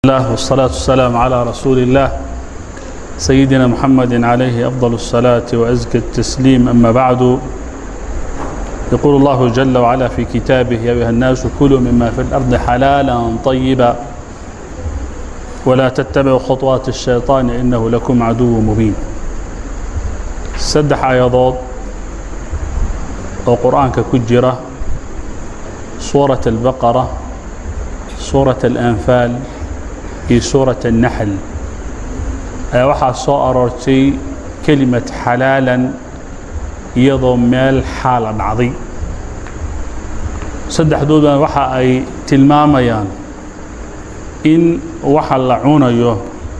الله والصلاة والسلام على رسول الله سيدنا محمد عليه أفضل الصلاة وأزكى التسليم أما بعد يقول الله جل وعلا في كتابه يا أيها الناس كلوا مما في الأرض حلالا طيبا ولا تتبعوا خطوات الشيطان إنه لكم عدو مبين سدح آيضاد وقرآن كجرة سورة البقرة سورة الأنفال iyo suuraة الnaxl ayaa waxaa soo aroortay kelimad xalaalan iyadoo meel xaala dhacday saddexdoodana waxa ay tilmaamayaan in waxa la cunayo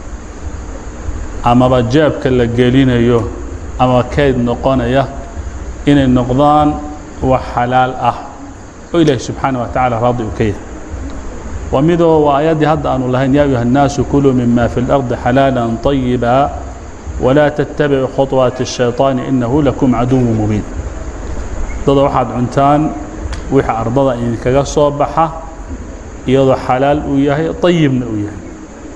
amaba jaabka la gelinayo ama keyd noqonaya inay noqdaan wax xalaal ah oo ilaahi subxaanaه wa taعala raadi u ka yahay waa midoo waa aayaddii hadda aanu lahayn yaa ayuha الnaasu kuluu mima fi اlarضi xalaala طayiba walaa tatabicuu khuطwaati الshayطaani inahu lakum caduwu mubiin dada waxaad cuntaan wixii ardada idinkaga soo baxa iyadoo xalaal uu yahay طayibna uu yahay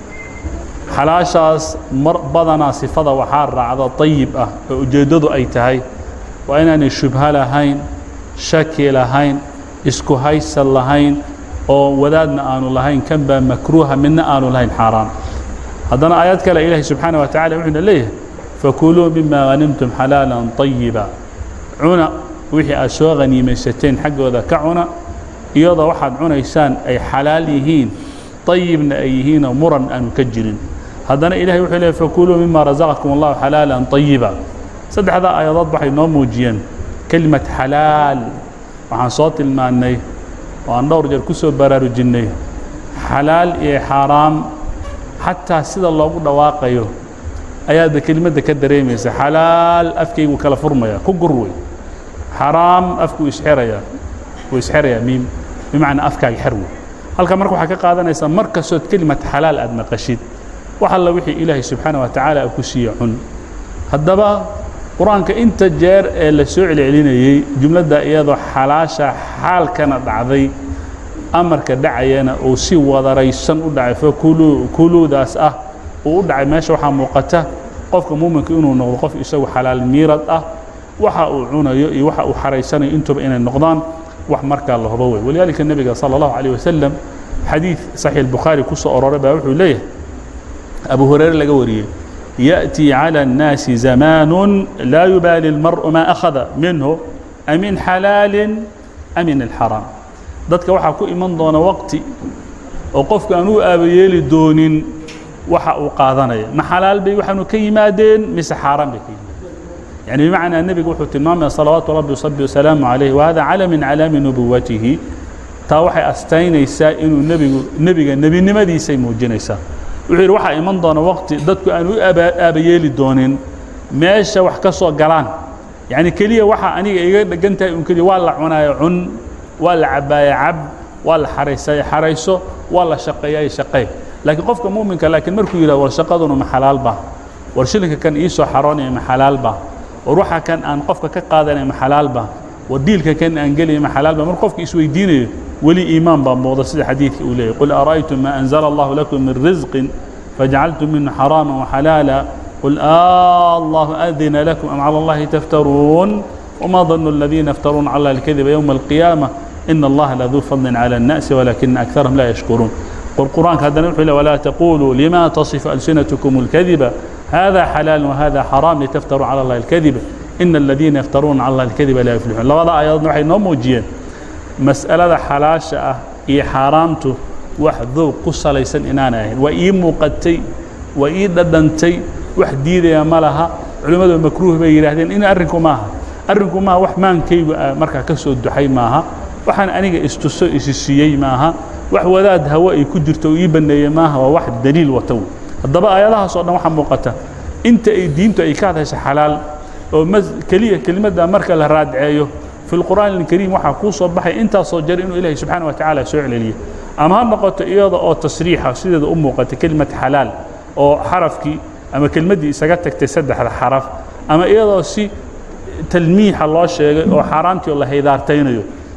xalaashaas mar badanaa sifada waxaa raacda طayib ah oo ujeeddadu ay tahay waa inaanay shubho lahayn shaki lahayn isku haysan lahayn oo wadaadna aanu lahayn kan baa makruuha midna aanu lahayn xaaraan haddana aayad kale ilaahi subxaanaه wa tacala wuxuuna leeyahay fakuluu mima hanimtum xalaala طayiba cuna wixii aad soo haniimaysateen xaggooda ka cuna iyadoo waxaad cunaysaan ay xalaal yihiin طayibna ay yihiinoo muran aanu ka jirin haddana ilahay wuxuu leeyahy fakuluu mima rasaqakum اllahu xalaala طayiba saddexdaa aayadood waxay noo muujiyeen kelimad xalaal waxaan soo tilmaannay oo aan dhowr jeer ku soo baraarujinnay xalaal iyo xaaraam xataa sida loogu dhawaaqayo ayaadba kelimadda ka dareemaysa xalaal afkaygu kala furmaya ku gur wey xaraam afkuu isxerayaa wuu isxerayaa miim bimacnaa afkaaga xer wey halka marka waxaa ka qaadanaysaa mar kastood kelimad xalaal aad maqashid wax alla wixii ilaahay subxaana wa tacaala ku siiye cun haddaba qur-aanka inta jeer ee la soo celcelinayey jumladda iyadoo xalaasha xaalkana dhacday amarka dhacayana uu si wadaraysan u dhacay fakuluu kuluudaas ah uu u dhacay meesha waxaa muuqata qofka muuminka inuu noqdo qof isagu xalaal miirad ah waxa uu cunayo iyo waxa uu xaraysanayo intuba inay noqdaan wax markaa la hubo wey walidaalika nebiga sala allahu calayh wasalam xadiid saxiix albukhaari ku soo aroray baa wuxuu leeyahay abu hureyre laga wariyey يأتي على الناس زمان لا يبالي المرء ما أخذ منه أمن حلال أمن الحرام dadka waxaa ku iman doona waqti oo qofka aan u aabayeeli doonin waxa uu qaadanaya ma xalaal bay waxaanu ka yimaadeen mise xaaraan bay ka yimaadeen yani bimacnaa nebigu wuxuu tilmaamaya salawaatu rabbi wasabi wasalaamu calayh wahada cala min calaami nubuwatihi taa waxay astaynaysaa inuu nebigu nebiga nebinimadiisay muujinaysaa wuxuu yidhi waxaa iman doona waqti dadku aan u aabayeeli doonin meesha wax ka soo galaan yacni keliya waxa aniga iga dhegan tahay un keliya waa la cunaayo cun waa la cabaaya cab waa la xaraysaya xarayso waa la shaqeeyaya shaqey laakiin qofka muuminka laakiin markuu yidhahdo war shaqaduna ma xalaal ba war shilinka kan ii soo xaroonaya ma xalaal ba war waxa kan aan qofka ka qaadanaya ma xalaal ba war diilka kan aan gelaya ma xalaal ba marka qofka isweydiinayo weli iimaan baa muuqda sida xadiidka uu leeyahy qul ara'aytum ma anzala allahu lakum min risqin fajacaltum minhu xaraama waxalaala qul allahu adina lakum am cala allahi taftaruun wma danu aladiina yaftaruuna cala allahi alkadiba yowma alqiyaama ina allaha laduu fadlin cala الnaasi walakina akarahum laa yashkuruun qur'aanka haddana wuxuu le walaa taquluu lima tasifu alsinatkum اlkadiba hada xalaal wahada xaraam litaftaruu cala allahi alkadiba ina aladiina yaftaruuna cala allahi alkadiba laa yuflixuun labada aayadoodna waxay noo muujiyeen mas'alada xalaasha ah iyo xaaraamtu wax dowq ku salaysan inaanay ahayn waa ii muuqatay waa ii dhadhantay wax diidaya ma laha culimmadu makruuh bay yidhaahdeen in arrinku maaha arrinku maaha wax maankaygu markaa ka soo duxay maaha waxaan aniga istuso isi siiyey maaha wax wadaad hawo ay ku jirto oo ii banneeyey maaha waa wax daliil wata wey haddaba aayadahaas oo dhan waxaa muuqata inta ay diintu ay ka hadlayso xalaal oo keliya kelimadda marka la raadceeyo fi lqur'aan alkariim waxaa kuu soo baxay intaasoo jar inuu ilaahay subxaana wa tacaala soo celeliyo ama ha noqoto iyada oo tasriixa sideeda u muuqata kelimad xalaal oo xarafkii ama kelmaddii isaga tagtay saddexda xaraf ama iyadoo si talmiixa loo sheegay oo xaaraantii oo la haydaartaynayo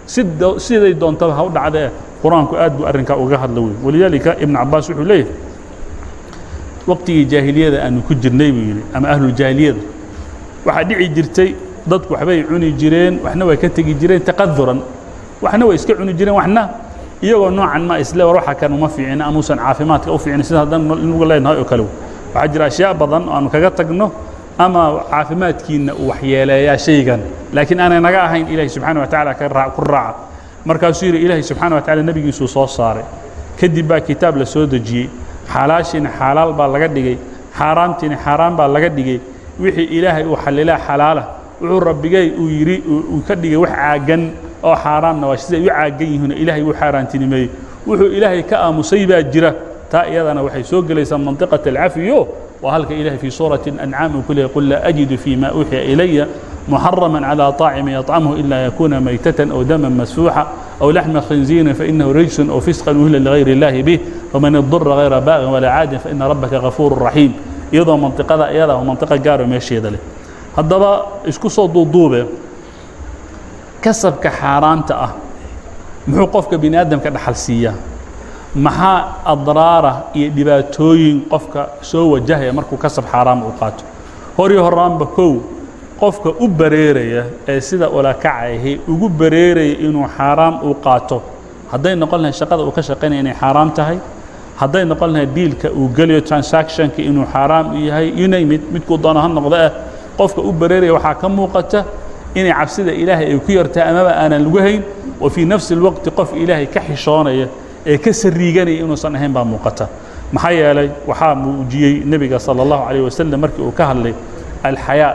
sid- siday doontaba ha u dhacdee qur-aanku aad buu arrinkaa uga hadla wey walidaalika ibnu cabaas wuxuu leeyahay waqtigii jaahiliyada aanu ku jirnay buu yidhi ama ahluljaahiliyada waxaa dhici jirtay dadku waxbay cuni jireen waxna way ka tegi jireen taqaduran waxna way iska cuni jireen waxna iyagoo noocan ma isle war waxa kan uma fiicina amuusan caafimaadka u fiicin sida haddaan inugu leenahay oo kale waxaa jira ashyaa badan oo aanu kaga tagno ama caafimaadkiina uu waxyeeleeyaa shaygan laakiin aanay naga ahayn ilaahi subxaana wa tacaala ka raa- ku raaca markaasuu yidhi ilaahi subxaana wa tacaala nebigiisuu soo saaray kadib baa kitaab la soo dejiyey xalaashiina xalaal baa laga dhigay xaaraamtiina xaaraan baa laga dhigay wixii ilaahay uu xallilaa xalaala wuxuu rabbigay uu yidhi uu uu ka dhigay wax caagan oo xaaraamna waa siday u caagan yihiin ilaahay uu xaaraantinimeeyey wuxuu ilaahay ka aamusay baa jira taa iyadana waxay soo gelaysaa mantiqat alcafiyo waa halka ilahay fii suurati ancaam uu ku leeyahy qul laa ajidu fii ma uuxiya ilaya محرما على طاعم يطعمه إلا يكون ميتة أو دما مسفوحا أو لحم خنزير فإنه رجس أو فسقا أهل لغير الله به ومن اضطر غير باغ ولا عاد فإن ربك غفور رحيم iyadoo mantiqada iyada oo mantiqo gaaro meesheeda leh haddaba isku soo duuduube kasabka xaaraanta ah muxuu qofka bini aadamka dhaxal siiyaa maxaa adraara iyo dhibaatooyin qofka soo wajahaya markuu kasab xaaraam u qaato hor iyo horaanba kow qofka u bareeraya ee sida ulakacahi ugu bareeraya inuu xaaraam uu qaato hadday noqon lahay shaqada uu ka shaqaynaya inay xaaraam tahay hadday noqon lahay diilka uu geliyo transactionka inuu xaaraam u yahay you name it midkuu doono ha noqdo ah qofka u bareeraya waxaa ka muuqata inay cabsida ilaahay ay ku yartahay amaba aanan lagu hayn wa fii nafsi اlwaqti qof ilaahay ka xishoonaya ee ka sariiganaya inuusan ahayn baa muuqata maxaa yeelay waxaa muujiyey nebiga salى اllahu عalيه wasalam markii uu ka hadlay alxayaa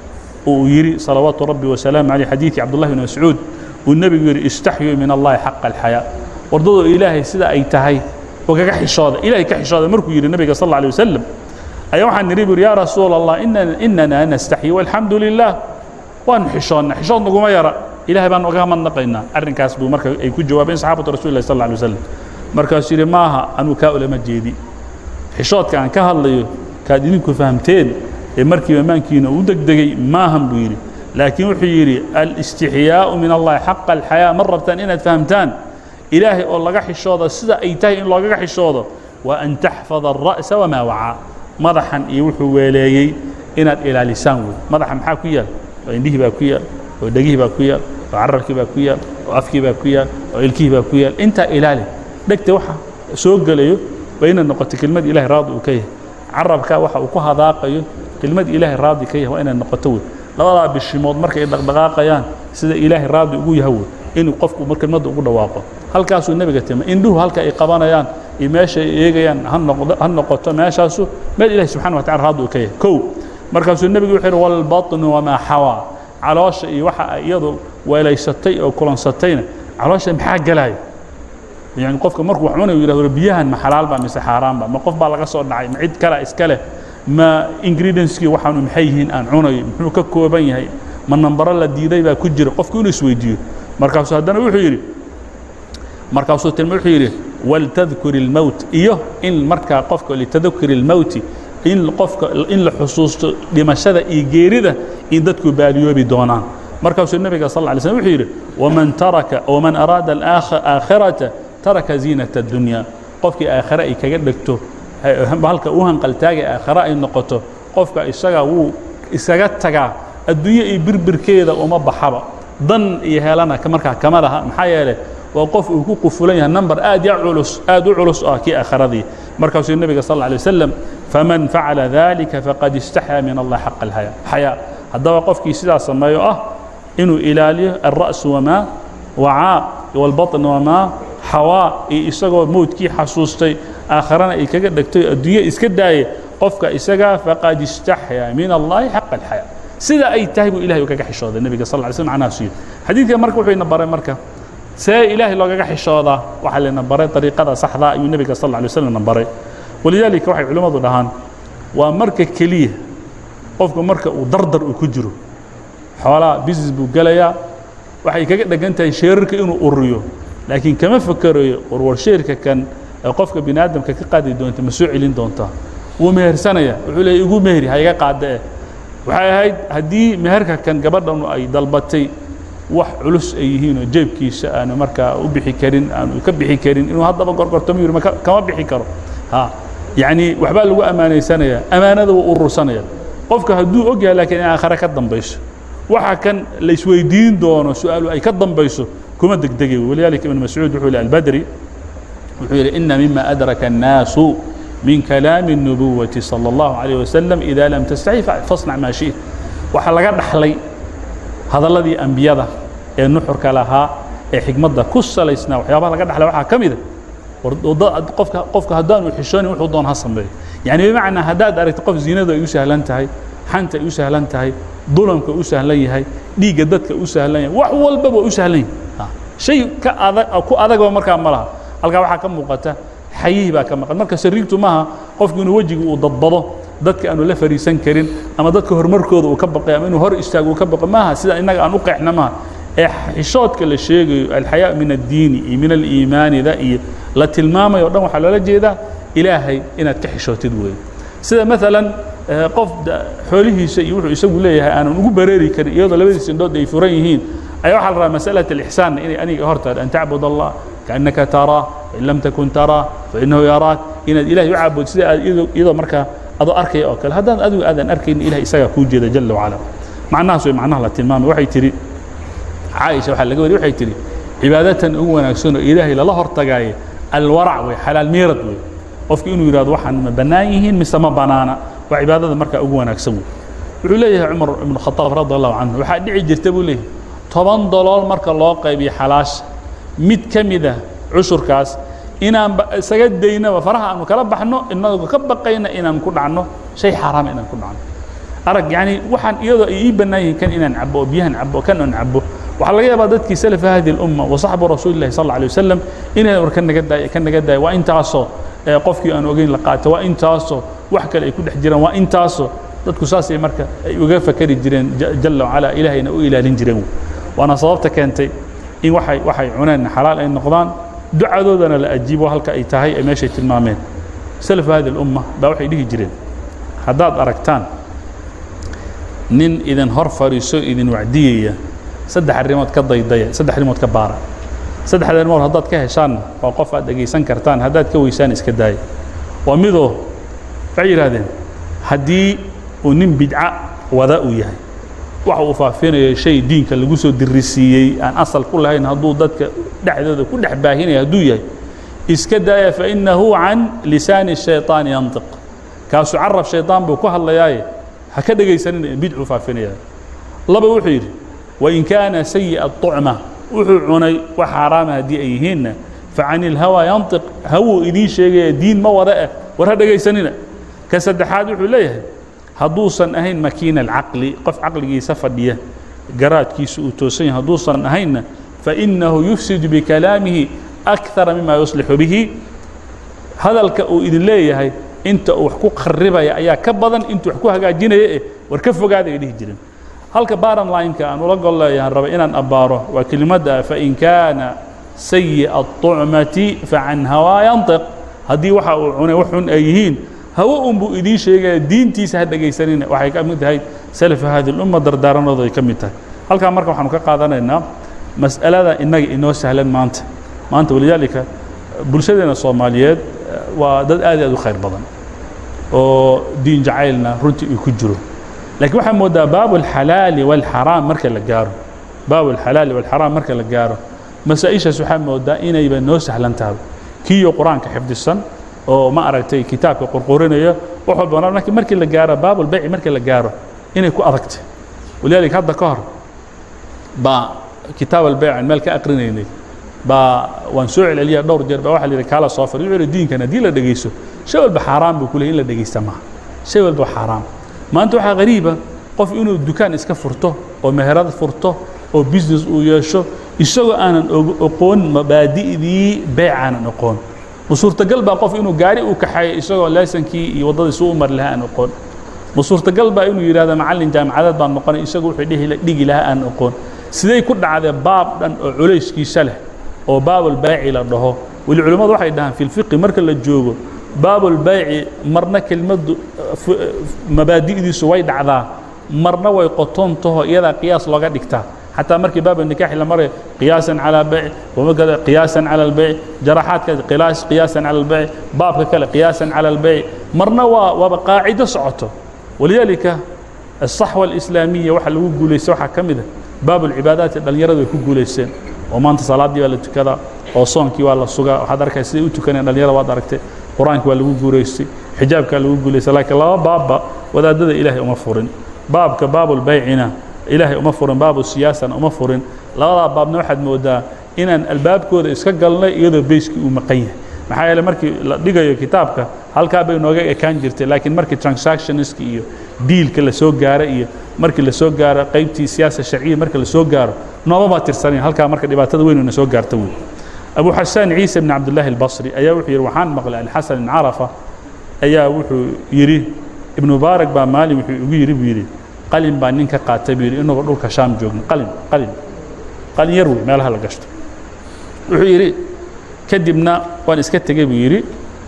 uu yidhi salawaatu rabbi wasalaamu aleyh xadiidkii cabdullahi bn mascuud uu nebigu yidhi istaxyuu min allahi xaqa alxayaa wardadoo ilaahay sida ay tahay oo kaga xishooda ilaahay ka xishooda markuu yidhi nebiga sal alla alay wasalam ayaa waxaan nidhi bu yidhi yaa rasuula allah inana inana nastaxyi walxamdu lilah waanu xishoonna xishood naguma yara ilahay baan uga madnaqaynaa arrinkaas buu marka ay ku jawaabeen saxaabatu rasuli lah sal alla alay wasalam markaasuu yidhi maaha anuu kaa ulama jeedi xishoodka aan ka hadlayo kaad idinku fahamteen ee markiiba maankiina uu degdegay maahan buu yidhi laakiin wuxuu yidhi alistixyaau min allahi xaqa alxayaa ma rabtaan inaad fahamtaan ilaahay oo laga xishoodo sida ay tahay in loogaga xishoodo waa an taxfada alra'sa wamaa wacaa madaxan iyo wuxuu weeleeyey inaad ilaalisaan wey madaxa maxaa ku yaal oo indhihii baa ku yaal oo dhegihii baa ku yaal oo carabkii baa ku yaal oo afkii baa ku yaal oo ilkihii baa ku yaal intaa ilaali dhegta waxa soo gelayo waa inay noqoto kelmad ilahay raadi uu ka yahay carabka waxa uu ku hadaaqayo kelmad ilaahay raadi ka yahay waa inay noqoto wey labadaa bishimood markay dhaqdhaqaaqayaan sida ilaahay raadi ugu yahay wey inuu qofku mar kelmadda ugu dhawaaqo halkaasuu nebiga timay indhuhu halka ay qabanayaan iyo meesha ay eegayaan ha noqdo ha noqoto meeshaasu meel ilahi subxana wa tacala raadi uu ka yahay kow markaasuu nebigu wuxuu yidhi walbatnu wamaa xawaa caloosha iyo waxa ay iyadu weelaysatay oo kulansatayna caloosha maxaa gelaya yani qofka markuu wax cunayo yidhahdo biyahan ma xalaal ba mise xaaraan ba ma qof baa laga soo dhacay ma cid kale iska leh ma ingredientskii waxaanu maxay yihiin aan cunayo muxuu ka kooban yahay ma nambaro la diiday baa ku jira qofku inuu isweydiiyo markaasuu haddana wuxuu yidhi markaasuu tilma wuxuu yidhi waltadkur ilmowt iyo in markaa qofka litadakuri ilmowti in qofka in la xusuusto dhimashada iyo geerida in dadku baaliyoobi doonaan markaasuu nebiga sal lla alay slm wuxuu yidhi waman taraka waman araada alaakhirata taraka ziinata addunya qofkii aakhire ay kaga dhegto halka u hanqaltaagay aakhire ay noqoto qofka isaga wuu isaga tagaa adduunye iyo birbirkeeda uma baxaba dan iyo helana markaa kama laha maxaa yeelay waa qof uu ku qufulan yahay number aad ya culus aad u culus ah kii aakhiradii markaasuu nebiga sal alla alay wasalam faman facala dalika faqad istaxyaa min allah xaqa alxayaa haddaba qofkii sidaas sameeyo ah inuu ilaaliyo alra'su wamaa wacaa walbaطn wamaa xawaa iyo isagoo mowdkii xasuustay aakharana ay kaga dhegtay adduunye iska daaye qofka isagaa faqad istaxyaa min allahi xaqa alxayaa sida ay tahay buu ilahay kaga xishooday nebiga sal ly slm macnahaas yidhi xadiidka marka wuxuu ina baray marka see ilaahay loogaga xishoodaa waxaa layna baray dariiqada saxdaa ayuu nebiga sal lla lay waslam na baray walidaalika waxay culimmadu dhahaan waa marka keliya qofku marka uu dardar uu ku jiro xoolaha business buu gelayaa waxay kaga dhegan tahay sheerarka inuu ururiyo laakiin kama fakerayo warwar sheerka kan ee qofka bini aadamka ka qaadi doonta ma soo celin doontaa wuu mehersanaya wuxuu leeyay igu meheri ha iga qaada eh waxay ahayd haddii meherka kan gabadhanu ay dalbatay wax culus ay yihiin oo jeebkiisa aanu markaa u bixi karin aanu ka bixi karin inuu haddaba gorgortamo yiri maka- kama bixi karo ha yacni waxbaa lagu ammaanaysanayaa ammaanada wuu urursanaya qofka hadduu og yahay laakiin in aakhare ka dambayso waxa kan la isweydiin doono su-aalu ay ka dambayso kuma degdegay walidaalika ibn mascuud wuxuu yihi albadri wuxuu yidhi ina mima adraka الnaasu min kalaami الnubuwati salى اllahu عalيه wasalam ida lam tastaxi fasnac maa shiئt waxaa laga dhaxlay hadalladii ambiyada ee nuxurka lahaa ee xikmadda ku salaysnaa waxyaabaha laga dhaxlay waxaa ka mida war wada- qofka qofka haddaanu xishoonin wuxuu doon ha sameeyo yani bimacnaa haddaad aragto qof zinadu ay u sahlan tahay xanta ay u sahlan tahay dulamka u sahlan yahay dhiigga dadka u sahlan yahay wax walbaba u sahlan yahay Ha. shay ka adag ku adagba markaa ma laha halkaa waxaa ka muuqata xayihii baa ka maqan marka sariigtu maaha qofku inuu wejiga uu dadbado dadka aanu la fariisan karin ama dadka horumarkooda uu ka baqay ama inuu hor istaago uu ka baqo maaha sida innaga aan u qeexna maaha ee xishoodka la sheegayo alxayaa min addiini iyo min aliimaanida iyo la tilmaamayo o dhan waxaa loola jeedaa ilaahay inaad ka xishootid weeye sida maalan eh, qof da- xoolihiisa iyo wuxuu isagu leeyahay aanan ugu bareeri karin iyadoo labadiisa indhood ay furan yihiin ayaa waxaa la rabaa masalat alixsaanna inay aniga hortaada an tacbud allah kaannaka taraa fain lam takun taraa fainahu yaraak inaad ilahay u caabud sida aad iyadoo iyadoo markaa adoo arkaya oo kale haddaan adigu aadan arkaynin ilahay isagaa kuu jeeda jala wacala macnahaas way macnaha la tilmaamay waxay tidhi caaisha waxaa laga wariy waxay tidhi cibaadatan ugu wanaagsan oo ilaahay lala hortagaaye alwarac wey xalaal miirad wey qofku inuu yidhahdo waxaan ma bannaan yihiin mise ma bannaana waa cibaadada markaa ugu wanaagsan wey wuxuu leeyahay cumar ibnu khataab radi allahu canhu waxaa dhici jirta buu leeyahay toban dolool marka loo qaybiyo xalaasha mid ka mid ah cushurkaas inaan ba- isaga daynaba faraha aanu kala baxno inagoo ka baqayna inaan ku dhacno shay xaaraama inaan ku dhacno arag yani waxaan iyadoo ay ii bannaan yihiin kan inaan cabo oo biyahan cabo kan aan cabo waxaa laga yaabaa dadkii salafa hadi اlumma wa saxbu rasuuli llahi sal alla alay wasalam inay war ka naga daaya ka naga daaya waa intaasoo ee qofkii aan ogeyn la qaato waa intaasoo wax kale ay ku dhex jiraan waa intaasoo dadku saasay marka ay uga fakari jireen ja- jala wacala ilaahayna u ilaalin jireen waana sababta keentay in waxay waxay cuneen xalaal ay noqdaan ducadoodana la ajiibo halka ay tahay ay meeshay tilmaameen salafa hadi اlumma baa waxay dhihi jireen haddaad aragtaan nin idin hor fadhiiso idin wacdiyaya saddex arrimood ka daydaya saddex arrimood ka baara saddexda arrimood haddaad ka heshaanna waa qof aad dhegaysan kartaan haddaad ka weysaan iska daaya waa midoo waxay yidhahdeen haddii uu nin bidca wada uu yahay waxa uu faafinayo shay diinka lagu soo dirisiiyey aan asal ku lahayn hadduu dadka dhexdooda ku dhex baahinaya hadduu yahay iska daaya fainahu can lisaani shayطaan yantiq kaasu carab shayطaan buu ku hadlayaaye ha ka dhegaysanina bidcuu faafinaya laba wuxuu yidhi wain kaana sayi'a الطucma wuxuu cunay wax xaaraama haddii ay yihiinna facan ilhawa yantiq hawuu idiin sheegaya diin ma wada eh war ha dhegaysanina ka saddexaad wuxuu leeyahay hadduusan ahayn makiina alcaqli qof caqligiisa fadhiya garaadkiisa uu toosan yahay hadduusan ahaynna fainahu yufsidu bikalaamihi akthara mima yuslixu bihi hadalka uu idin leeyahay inta uu wax ku kharibaya ayaa ka badan intuu wax ku hagaajinaya eh war ka fogaada ay dhihi jireen halka bottom line-ka aan ula gol leeyahan raba inaan abbaaro waa kelimadda fain kaana sayi'a الطucmati facan hawaa yantiq haddii waxa uu cunay wax xun ay yihiin hawo unbuu idiin sheegaya diintiisa ha dhegaysanina waxay ka mid tahay salafa hadi lumma dardaaranooda ay ka mid tahay halkaa marka waxaanu ka qaadanaynaa mas'alada innaga inoo sahlan maanta maanta walidaalika bulshadeena soomaaliyeed waa dad aad iyo aad u khayr badan oo diin jacaylna runtii uu ku jiro laakiin waxaa moodaa baabu alxalaali walxaraam marka la gaaro baabu alxalaali walxaraam marka la gaaro masaa-ishaas waxaa moodaa inayba noo sahlan tahay kiiyo qur-aanka xifdisan oo ma aragtay kitaabka qorqorinaya wax walba markii markii la gaaro baabulbayci markii la gaaro inay ku adagtay walidaalika hadda ka hor baa kitaab albayc aan meel ka aqrinaynay baa waan soo celceliya dhowr jeer baa waxa la yidhi kaala soo fadhi wuxuu yidhi diinkan haddii la dhegaysto shay walba xaaraan buu ku leeyahy in la dhegaysta maaha shay walba xaaraam maanta waxaa qariiba qof inuu dukaan iska furto oo meherad furto oo business uu yeesho isagoo aanan oqoon mabaadi'dii beyc aanan oqoon ma suurtagal baa qof inuu gaari uu kaxeeyo isagoo leesankii iyo waddadii suu u mari lahaa aan oqoon ma suurtagal baa inuu yidhahdo macallin jaamacadeed baan noqonay isagu wuxuu dhihi dhigi lahaa aan oqoon siday ku dhacdee baab dhan oo culayskiisa leh oo baabulbayci la dhaho weli culimmadu waxay dhahaan fi lfiqi marka la joogo baabulbayci marna kelmaddu mabaadi'diisu way dhacdaa marna way qotoon taho iyadaa qiyaas looga dhigtaa حتى مركي باب النكاح لما مر قياسا على بيع ومكذا قياسا على البيع جراحات كذا قياس قياسا على البيع باب كذا قياسا على البيع مرنا وقاعدة صعته ولذلك الصحوة الإسلامية waxa lagu guulaysto waxa ka mid ah baab العباadات dhalinyaradu ay ku guulaysteen oo maanta salaadii waa la tukadaa oo soonkii waa la sugaa waxaad arkay siday u tukaneen dhalinyarada waad aragtay qur-aanki waa lagu guulaystay xijaabkaa lagu guulaystay laakiin laba baabba wadaadada ilaahay uma furin baabka baabulbaycina ilaahay uma furin baabu siyaasana uma furin labadaa baabna waxaad moodaa inaan albaabkooda iska galnay iyadoo beyskii uu maqan yahay maxaa yeele markii la dhigayo kitaabka halkaa bay nooga ekaan jirtay laakiin markii transactionska iyo diilka la soo gaaro iyo markii la soo gaaro qaybtii siyaasa sharciya marka la soo gaaro noomabaa tirsanayn halkaa marka dhibaatada weyn na soo gaarta wey abu xasaan ciise bn cabdillahi albasri ayaa wuxuu yidhi waxaan maqlay alxasan ibn carafa ayaa wuxuu yidhi ibnu mubaarak baa maalin wuxuu igu yidhi buu yidhi qalin baa nin ka qaatay buu yidhi inagoo dhulka shaam joogno qalin qalin qalin yar wey meelaha la gashto wuxuu yidhi kadibna waan iska tegey buu yidhi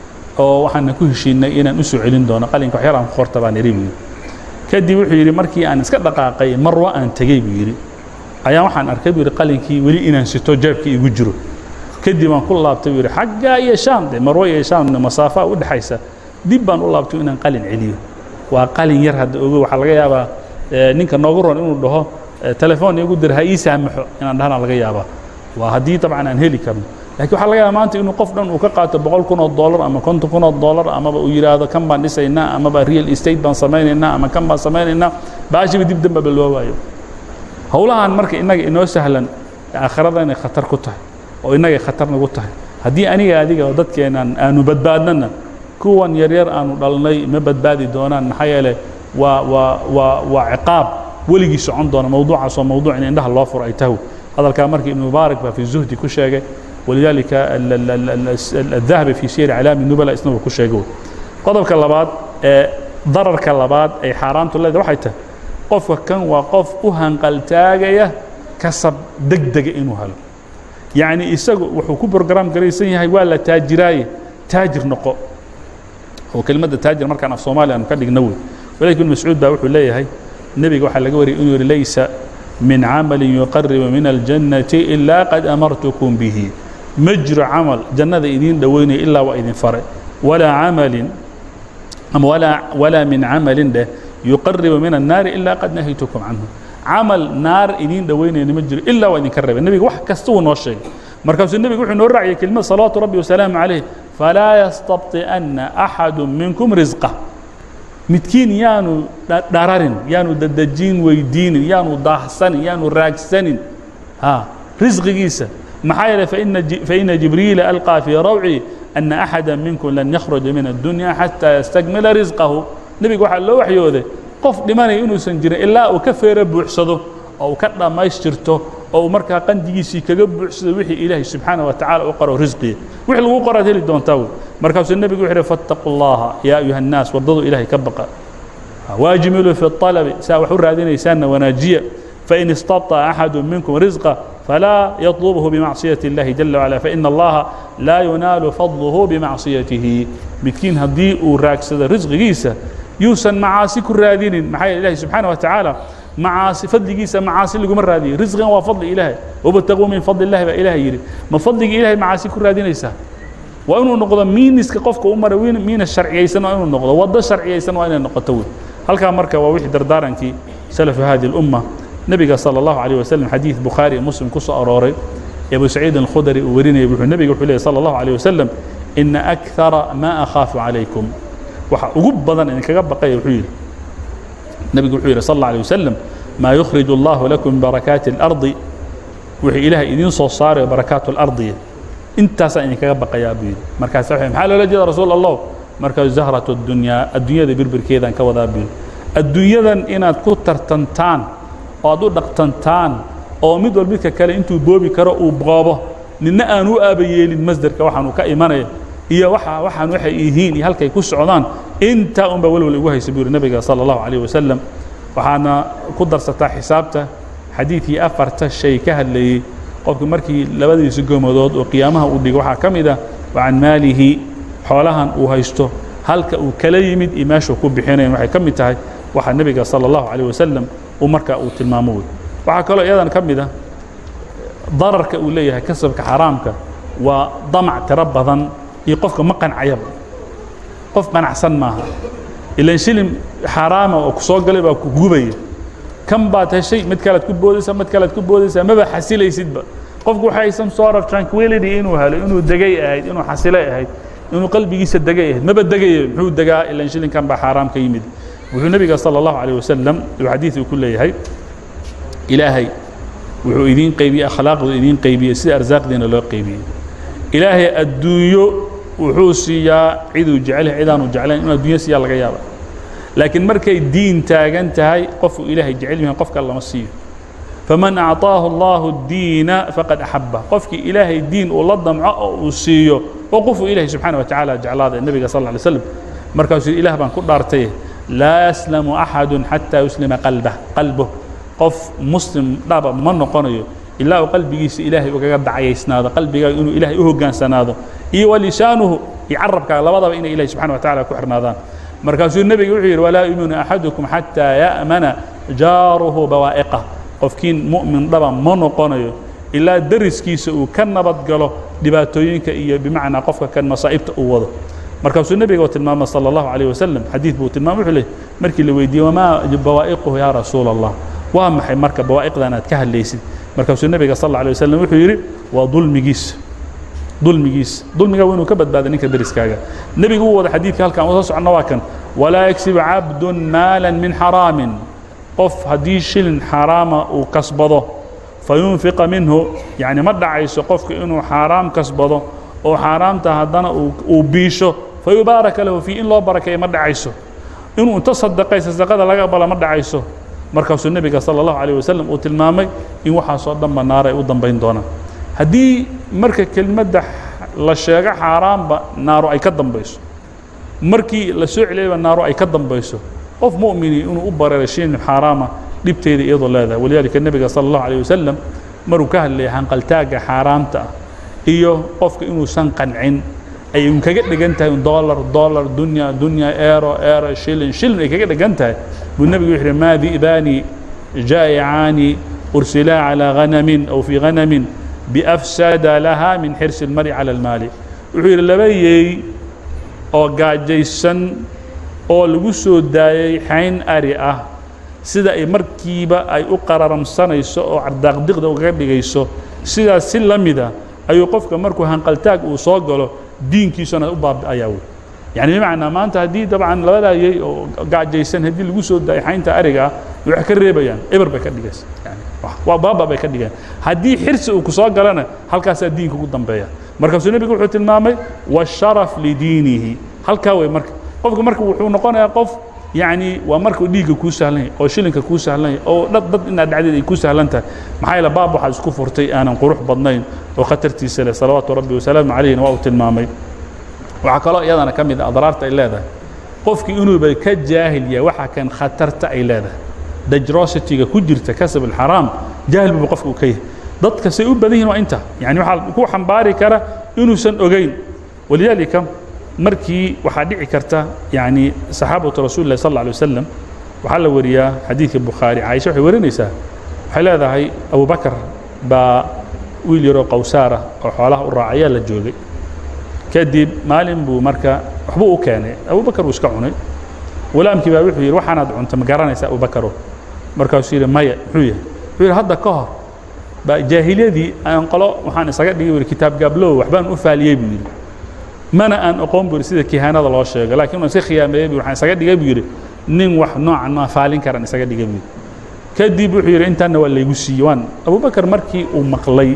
oo waxaana ku heshiinay inaan u soo celin doono qalinka wax yar aan ku qorta baan idhi buu yidhi kadib wuxuu yidhi markii aan iska dhaqaaqay marwa aan tegey buu yidhi ayaa waxaan arkay buu yidhi qalinkii weli inaan sito jeebkii igu jiro kadib aan ku laabtay buu yidhi xaggaa iyo shaam de marwa iyo shaamna masaafaa u dhexaysa dib baan u laabtay inaan qalin celiyo waa qalin yar hadda ogo waxaa laga yaabaa ninka noogu ron inuu dhaho telefoon igu dir ha ii saamaxo inaan dhahana laga yaabaa waa haddii dabcan aan heli karno lakiin waxaa laga yaaba maanta inuu qof dhan uu ka qaato boqol kun oo dollar ama konton kun oo dollar amaba uu yidhaahdo kan baan dhisaynaa amaba real estate baan samaynaynaa ama kan baan samaynaynaa baashiba dib dambaba loo waayo howlahan marka innaga inoo sahlan aakhirada inay khatar ku tahay oo innagay khatar nagu tahay haddii aniga adiga oo dadkeenan aanu badbaadnana kuwan yaryar aanu dhalnay ma badbaadi doonaan maxaa yeele waa waa waa waa ciqaab weligii socon doona mawduucaas oo mawduuc in indhaha loo furo ay tahay hadalkaa markii ibnu mubaarak baa fi zuhdi ku sheegay ولذلك الذهبي في سير اعلام النبلاء اسنه ku sheegay qodobka labaad ee dararka labaad ay xaaraantu leedahay waxay tahay qofka kan waa qof u hanqaltaagaya kasab degdega inuu helo yacni isagu wuxuu ku program garaysan yahay waa la taajiraaye taajir noqo oo kelmadda taajir markaan af soomaaliya aanu ka dhigno wey walaalkii ibn mascuud baa wuxuu leeyahay nebiga waxaa laga wariyay inuu yihi laysa min camalin yuqaribu min aljannati ilaa qad amartukum bihi ma jiro camal jannada idiin dhoweynaya ilaa waa idin faray walaa camalin ama walaa walaa min camalin dheh yuqaribu min annaari ilaa qad nahaytukum canhu camal naar idiin dhoweynayna ma jiro ilaa waa idinka reebay nebiga wax kasta wuu noo sheegay markaasuu nebigu wuxuu noo raaciyay kelimad salawaatu rabbi wasalaamu calayh falaa yastabطi'anna axadu minkum risqah midkiin yaanu dhararin yaanu dadejin weydiinin yaanu daahsanin yaanu raagsanin ha risqigiisa maxaa yeelay faina jibriila alqaa fii rawci ana axada minkum lan yakhruja min addunya xataa yastakmila risqahu nebiga waxaa loo waxyooday qof dhimanaya inuusan jirin ilaa uu ka feero buuxsado oo uu ka dhammaystirto oo uu markaa qandigiisii kaga buuxsado wixii ilaahay subxaana wa tacala u qoro risqiya wixii lagu qoraad heli doontaa wey markaasuu nebigu wuxuu yidhi fattaquu allaha yaa ayuha annaas waddadu ilaahay ka baqa waajmiluu fi الطalabi saa wax u raadinaysaanna wanaajiya fain istabطa axadu minkum risqa falaa yaطlubhu bimacصiyaة اllahi jala wacala faina allaha laa yunaalu fadluhu bimacsiyatihi midkiin haddii uu raagsado risqigiisa yuusan macaasi ku raadinin maxaa yeele ilahi subxaana wa tacaala macaasi fadligiisa macaasi laguma raadiyo risqigan waa fadli ilaahay wabtaguu min fadli illahi baa ilahay yidhi ma fadligii ilahay macaasi ku raadinaysaa waa inuu noqdo miiniska qofka u mara miinas sharciyaysan waa inuu noqdo waddo sharciyaysan waa inay noqoto wey halkaa marka waa wixii dardaarankii salafu hadi اlumma nebiga salى اllahu عalيه waslm xadiid bukhaari iyo muslim ku soo arooray ee abu saciid alkhudari uu warinayay wuxuu nebiga wuxuu leeyay salى اllahu عalيه waslm ina akara ma akhaafu calaykum waxa ugu badan idinkaga baqaya wuxuu yidhi nebigu wuxuu yidhi sal اlه alيه waslm maa yukhrij اllahu lakum min barakaati اlardi wixii ilaahay idiin soo saarayo barakaatu اlardiya intaasaan idinkaga baqayaa buu yidhi markaasa maxaa loola jeeda rasuul allah markaa zahratu اdunyaa adduunyada birbirkeedaan ka wadaa buu yidhi adduunyadan inaad ku tartantaan oo aad u dhaqtantaan oo mid wal midka kale intuu boobi karo uu boobo ninna aan u aaba yeelin masderka waxaanu ka imanaya iyo waxa waxaan waxay yihiin iyo halkay ku socdaan intaa unbaa welwal igu haysa buu yidhi nabiga sala allahu calayh wasalam waxaana ku darsataa xisaabta xadiidkii afarta shay ka hadlayey qofku markii labadiisa gomadood oo qiyaamaha uu dhigo waxaa ka mid ah wa can maalihi xoolahan uu haysto halka uu kala yimid iyo meeshuu ku bixinayn waxay ka mid tahay waxaa nebiga sala allahu calayh wasalam uu markaa uu tilmaamo wey waxaa kaloo iyadan ka mid ah dararka uu leeyahay kasabka xaaraamka waa damac tiro badan iyo qofka ma qancayaba qof qanacsan maaha ilan shilin xaaraama oo ku soo galay baa ku gubaya kan baad heshay mid kalead ku boodaysaa mid kalead ku boodaysaa maba xasilaysidba qofku waxay some sort of tranquility inuu helo inuu degay ahayd inuu xasilay ahayd inuu qalbigiisa degay ahayd maba degaya muxuu degaa ilan shilinkan baa xaaraam ka yimid wuxuu nebiga sala allahu calayh wasalam uu xadiid uu ku leeyahay ilaahay wuxuu idiin qaybiyey akhlaaqdu idiin qaybiyey sida arsaaqdiina loo qaybiyey ilaahay adduunyo wuxuu siiyaa ciduu jecel yahay cidaanu jeclayn inuu adduunyo siiyaa laga yaaba laakiin markay diin taagan tahay qofuu ilaahay jecel yahay qofka lama siiyo faman acطaahu allahu diina faqad axaba qofkii ilaahay diin uu la damco oo uu siiyo oo qofuu ilaahay subxaana wa tacaala jeclaada nebiga sal lla lay slam markaasuu ilaah baan ku dhaartay laa yaslamu axadu xataa yuslima qalbah qalbuh qof muslim dhaba ma noqonayo ilaa uu qalbigiisa ilaahay ugaga dacayaysnaado qalbigaaga inuu ilaahay u hoggaansanaado iyo walisaanuhu iyo carabkaaga labadaba inay ilahay subxana wa tacala ku xirnaadaan markaasuu nebiga wuxuu yidhi walaa yuminu axadukum xataa ya'mana jaaruhu bawaa'iqah qofkiin mu'min dhaba ma noqonayo ilaa dariskiisa uu ka nabad galo dhibaatooyinka iyo bimacnaa qofka kan masaa'ibta uu wado markaasuu nebiga tilmaamay sala allahu calayh wasalam xadiid buu tilmaamay wuxuu leey markii la weydiiyey wamaa bawaa'iquhu yaa rasuula allah waa maxay marka bawaa'iqdan aad ka hadlaysid markaasuu nebiga sal alla alay wasalam wuxuu yidhi waa dulmigiisa dulmigiisa dulmiga waa inuu ka badbaada ninka deriskaaga nebigu uu wada xadiidka halkan usoo soconna waa kan walaa yaksibu cabdun maalan min xaraamin qof haddii shilin xaaraama uu kasbado fayunfiqa minhu yacni ma dhacayso qofka inuu xaaraam kasbado oo xaaraamta haddana uu biisho fayubaaraka lahu fii in loo barakeeyo ma dhacayso inuu inta sadaqaysa sadaqada laga aqbala ma dhacayso markaasuu nebiga sala allahu calayh wasalam uu tilmaamay in waxaasoo dhanba naara ay u dambayn doonaan haddii marka kelmadda la sheego xaaraanba naaro ay ka dambayso markii la soo celiyayba naaro ay ka dambayso qof mu'mini inuu u bareeray shin xaaraama dhibteeda iyadoo leedahay walidaalika nebiga sala allahu calayh wasalam maruu ka hadlayay hanqaltaagga xaaraamta ah iyo qofka inuusan qancin ay un kaga dhigan tahay dollar dollar dunya dunya eero eero shilin shilin ay kaga dhigan tahay buu nebigu wuxuu yidhi maa di'baani jaa'icaani ursilaa calaa ghanamin aw fii ghanamin biafsada laha min xirsi almari cala almaali wuxuu yidhi laba yeey oo gaajaysan oo lagu soo daayay xayn ari ah sida ay markiiba ay u qararamsanayso oo cardaaqdiqda ugaga dhigayso sidaas si la mida ayuu qofka markuu hanqaltaag uu soo galo diinkiisuna u baabi'ayaa wey yani bimacnaa maanta haddii dabcan labadaa yey oo gaajaysan haddii lagu soo daayay xaynta ariga ah waxay ka reebayaan eber bay ka dhigaysa yani waa baaba bay ka dhigayaan haddii xirsi uu ku soo galana halkaasaa diinka ugu dambeeya markaasuu nebigu wuxuu tilmaamay washaraf lidiinihi halkaa wey marka qofka marka wuxuu noqonayaa qof yacni waa markuu dhiigga kuu sahlan yahay oo shilinka kuu sahlan yahay oo dad dad inaad dhacdeed ay kuu sahlan tahay maxaa yeele baab waxaad isku furtay aanan qurux badnayn oo khatartiisa leh salawaatu rabbi wasalaamu calayhina waa uu tilmaamay waxaa kaloo iyadana ka mid a adraarta ay leedahay qofkii inuuba ka jaahil yahay waxa kan khatarta ay leedahay dangerosity-ga ku jirta kasab alxaraam jaahil buuba qofka uu ka yahay dadka say u badan yihin waa inta yani waxaa ku xambaari kara inuusan ogeyn walidaalika markii waxaa dhici karta yani saxaabatu rasuuli lahi sal alla alay wasalam waxaa la wariyaa xadiidka bukhaari caaisha waxay warinaysaa waxay leedahay abubakar baa wiil yaroo qawsaara oo xoolaha u raacayaa la joogay kadib maalin buu marka waxbuu u keenay abubakar uu iska cunay walaamkii baa wuxuu yidhi waxaanaad cunta ma garanaysa abubakaro markaasuu yidhi maya muxuu yahay wuxuu yidhi hadda ka hor baa jaahiliyadii aan qolo waxaan isaga dhigay buu kitaab gaablow waxbaan u faaliyey buu yidhi mana aan aqoon buu yidhi sida kihaanada loo sheego laakiin waan iska khiyaameeyey buu waxaan isaga dhigay buu yidhi nin wax noocan maa faalin karan isaga dhigay buu yidhi kadib wuxuu yidhi intaanna waa laygu siiyey waan abubakar markii uu maqlay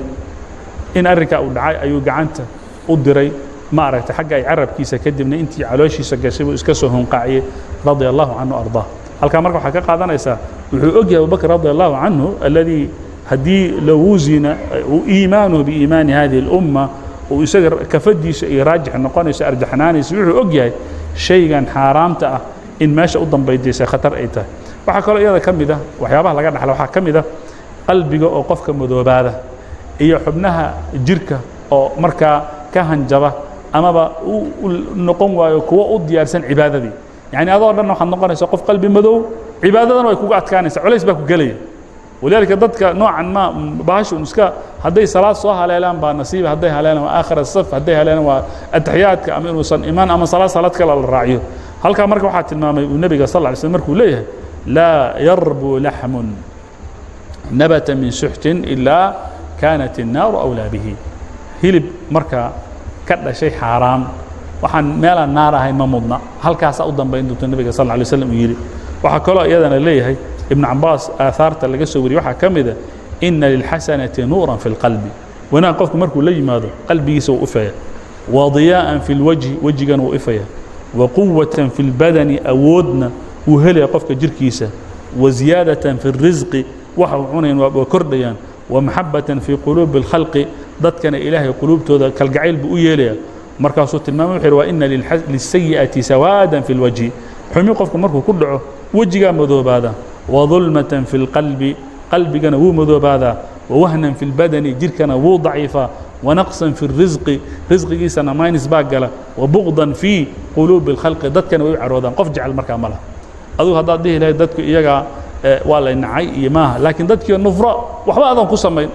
in arrinkaa uu dhacay ayuu gacanta u diray ma aragtay xagga ay carabkiisa kadibna intii calooshiisa gashay buu iska soo hunqaaciyey radia allahu canhu ardaa halkaa marka waxaa ka qaadanaysaa wuxuu og yahay abubakr radia allahu canhu alladii haddii low wusina iimaanuhu biiimaani hadihi اlumma uu isaga kafadiisa iyo raajix noqonayso arjaxnaanaysa wuxuu og yahay shaygan xaaraamta ah in meesha u dambaydaysa khatar ay tahay waxaa kaloo iyada ka mid ah waxyaabaha laga dhaxla waxaa ka mid ah qalbiga oo qofka madoobaada iyo xubnaha jirka oo markaa ka hanjaba amaba u noqon waayo kuwo u diyaarsan cibaadadii yani adoo dhan waxaad noqonaysa qof qalbi madow cibaadadana way kuga adkaanaysa culays baa ku gelaya walidaalika dadka noocan ma bahashu iska hadday salaad soo haleelaan baa nasiiba hadday haleelaan waa aakhir asaf hadday haleelaan waa ataxiyaadka ama inuusan imaan ama salaad salaad kale la raaciyo halkaa marka waxaa tilmaamay uu nebiga sal lla ly slm markuu leeyahay laa yarbu laxmun nabata min suxtin ilaa kaanat الnaaru awlaa bihi hilib marka ka dhashay xaaraam waxaan meelaan naar ahayn ma mudna halkaasaa u dambayn doonta nebiga sal lla lay slam uu yidhi waxaa kaloo iyadana leeyahay ibnu cabaas aahaarta laga soo wariyey waxaa ka mida ina lilxasanati nuuran fi اlqalbi wanaag qofku markuu la yimaado qalbigiisa wuu ifaya wa diyaa'an fi اlwajhi wejigana wuu ifaya wa quwatan fi اlbadani awoodna wuu helaya qofka jirkiisa wa ziyaadatan fi اrisqi waxa uu cunayn waa kordhayaan wa maxabatan fii quluubi اlkhalqi dadkana ilaahay quluubtooda kalgacayl buu u yeelaya markaasuu tilmaamay wuxuu yidhi wa ina lisayi'ati sawaadan fi اlwajhi xumi qofku markuu ku dhaco wejigaa madoobaada وظulmaة في الqalbi qalbigana wuu madoobaadaa وwahnan في اlbadani jirkana wuu ضaciifaa ونaqصa في الrisqi risqigiisana minus baa gala وبغضا fي quluubi الkhalqi dadkana way u caroodaan qof jecel markaa ma lah adugu haddaad dhihi lahayd dadku iyagaa waa lay nacay iyo maaha laakiin dadkii nufro waxba adan ku samayn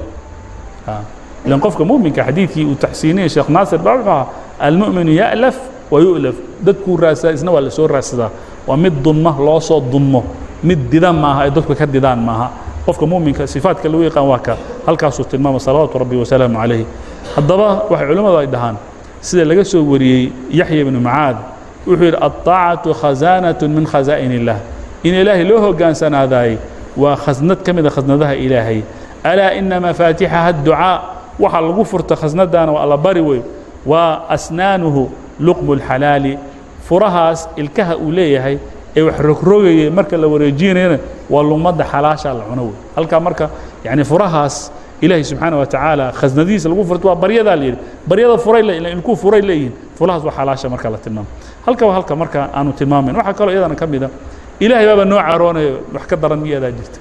ilan qofka muminka xadiidkii uu taxsiiniyey sheekh naasir baa wuxuu ahaa almu'minu ya'laf وayu'laf dadkuu raadsadaa isna waa la soo raadsadaa waa mid dunma loo soo dunmo mid didan maaha ay dadku ka didaan maaha qofka muminka sifaadka lagu yaqaan waa ka halkaasuu tilmaamay salawaatu rabbi wasalaamu calayh haddaba waxay culimmadu ay dhahaan sida laga soo wariyey yaxya ibnu macaad wuxuu yidhi aلطaacatu khazaanaة min khazaa'in اllah in ilaahay loo hogaansanaadaayey waa khasnad ka mida khasnadaha ilaahay alaa ina mafaatixaha الducaa waxa lagu furta khasnadaana waa alla bari wey waa asnaanuhu luqmu اlxalaali furahaas ilkaha uu leeyahay ee wax rogrogayay marka la wareejinayana waa lumadda xalaashaa la cuno wey halkaa marka yani furahaas ilaahay subxaana wa tacaala khasnadihiisa lagu furto waa baryadaa la yidhi baryada furay ilkuu furay leeyihin furahaas waa xalaasha marka la tilmaamo halka waa halka marka aanu tilmaamayn waxaa kaloo iyadana ka mida ilaahay baaba noo caroonayo wax ka daran miyadaa jirta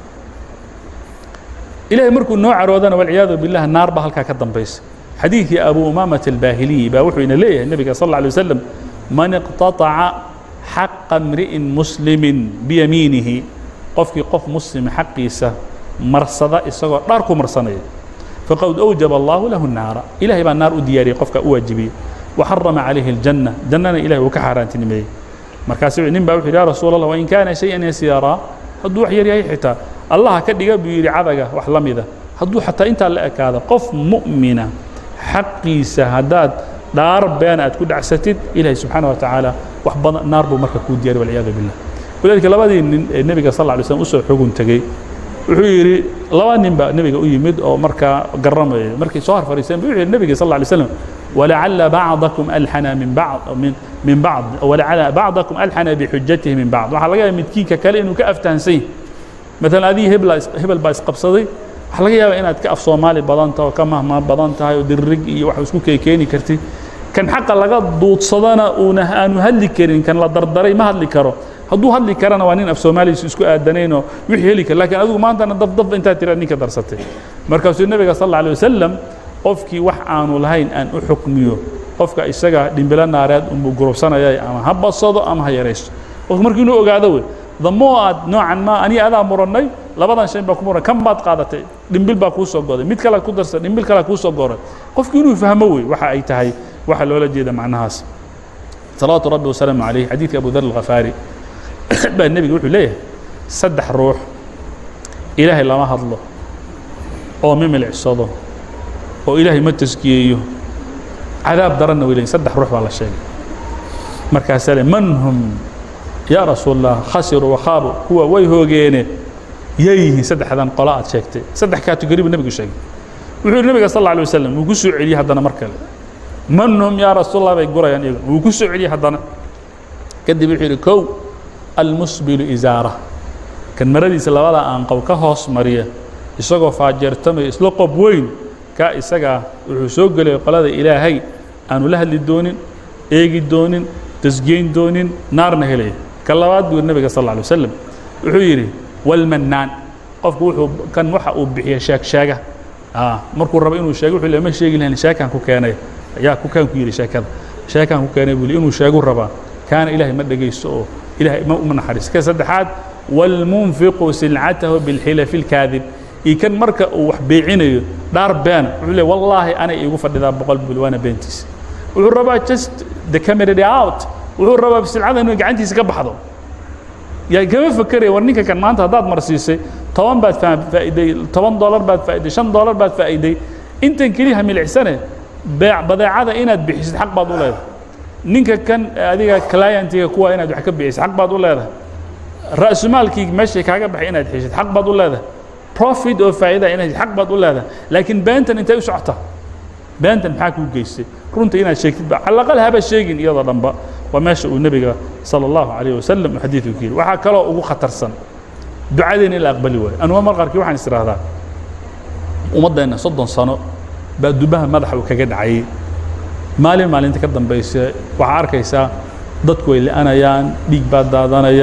ilahay markuu noo caroodana walciyaadu billah naar baa halkaa ka dambaysa xadiidkii abu umaamat albaahiliyi baa wuxuu ina leeyahay nebiga sal alla alay wasalam man iqtataca xaqa mri'in muslimin biyamiinihi qofkii qof muslima xaqiisa marsada isagoo dhaar ku marsanaya faqad awjaba allahu lahu naara ilahay baa naar u diyaariyey qofka u waajibiyey waxarama calayhi aljanna jannana ilahay uu ka xaaraantinimeeyey markaasu nin baa wuxu yidhi ya rasuul allah wain kaana shayan yasiiraa hadduu wax yar yahay xitaa allaha ka dhiga buu yidhi cadaga wax la mida hadduu xataa intaa la ekaado qof mu'mina xaqiisa haddaad dhaar been aad ku dhacsatid ilahay subxaana wa tacaala wax badan naar buu marka kuu diyariy walciyaadu billah walidaalika labadii nin ee nebiga sal lla alay slam usoo xugun tegey wuxuu yidhi laba nin baa nebiga u yimid oo markaa garramaya markay soo har fariiseen bu wuxuu yidhi nebiga sal lla alay slam walacala bacdakum alxana min bacd min min bacd walacala bacdakum alxana bixujatihi min bacd waxaa laga yaaba midkiinka kale inuu ka aftahansan yahy maalan adii hebla hebel baa isqabsaday waxaa laga yaabaa inaad ka af soomaali badan tahay oo ka mahmaa badan tahay oo diririg iyo wax isku keekeeni kartid kan xaqa laga duudsadana uuna aanu hadli karin kan la dardaray ma hadli karo hadduu hadli karana waa nin af soomaaligiisu isku aadanaynoo wixii heli kara lakin adigu maantana dafdaf intaad tira ninka darsatay markaasuu nebiga sal alla alay wasalam qofkii wax aanu lahayn aan u xukmiyo qofka isaga dhimbilo naareed unbuu gurubsanaya ama ha badsado ama ha yaraysto qofku markii inuu ogaado wey damoo aad noocan ma aniga adaa murannay labadan shay baa ku muran kan baad qaadatay dhimbil baa kuu soo goday mid kale ku darsa dhimbil kale kuu soo goray qofku inuu fahmo wey waxa ay tahay waxa loola jeeda macnahaas salawaatu rabbi wasalaamu calayh xadiidka abu dar alkhafaari baa nebiga wuxuu leeyahay saddex ruux ilaahay lama hadlo oo ma milicsado oo ilaahay ma taskiyeeyo cadaab daranna way leeyihin saddex ruux baa la sheegay markaasaa le man hum yaa rasuul allah khasiruu wakhaabu kuwa way hoogeene yay yihiin saddexdan qola aad sheegtay saddex kategori buu nebigu sheegay wuxuu yidhi nebiga sal alla alay wasalam wuu ku soo celiyey haddana mar kale man hum yaa rasuul allah bay gurayaan iyaga wuu ku soo celiyey haddana kadib wuxuu yidhi kow almusbilu isaara kan maradiisa labada aanqow ka hoos mariya isagoo faajeertamaya isla qob weyn kaa isagaa wuxuu soo gelaya qolada ilaahay aanu la hadli doonin eegi doonin tasgeyn doonin naarna helaya ka labaad buu nebiga sal alla alay wasalam wuxuu yidhi walmannaan qofku wuxuu kan waxa uu bixiya sheeg sheega markuu rabo inuu sheego wuxuu le ma sheegi lahayn sheekaan ku keenay yaa ku kaan ku yidhi sheekada sheekaan ku keenay buu li inuu sheegu rabaa kaana ilaahay ma dhegaysto oo ilahay ma uma naxariis ka saddexaad walmunfiqu silcatahu bilxilafi اlkaadib iyo kan marka uu wax beecinayo dhaar beena wuxuu leey wallaahi anay iigu fadhidaa boqol bil waana beentiisa wuxuu rabaa just the camerady out wuxuu rabaa silcada inuu gacantiisa ka baxdo yaa kama fakeraya war ninka kan maanta haddaad marsiisay toban baad faa'iday toban dollar baad faa'iday shan dollar baad faa'iday intan keliya milicsane beec badeecada inaad bixisid xaq baad u leedahay ninka kan adiga clientiga kuwa inaad wax ka bixisid xaq baad u leedahay ra'sumaalkii meeshay kaaga baxay inaad xishid xaq baad u leedahay profit oo faa'iida inaad xaq baad u leedahay laakiin beentan intay u socota beentan maxaa kuu geystay runta inaad sheegtid ba calaqal haba sheegin iyadoo dhanba waa meesha uu nebiga sala allahu calayh wasalam uu xadiidku ku yidhi waxaa kaloo ugu khatarsan ducadeena in la aqbali waayo anuga mar qaarkii waxaan is idhaahdaa ummaddeenna soddon sano baa dubaha madaxa uu kaga dhacayay maalin maalinta ka dambaysa waxaa arkaysaa dadku way li'anayaan dhiig baa daadanaya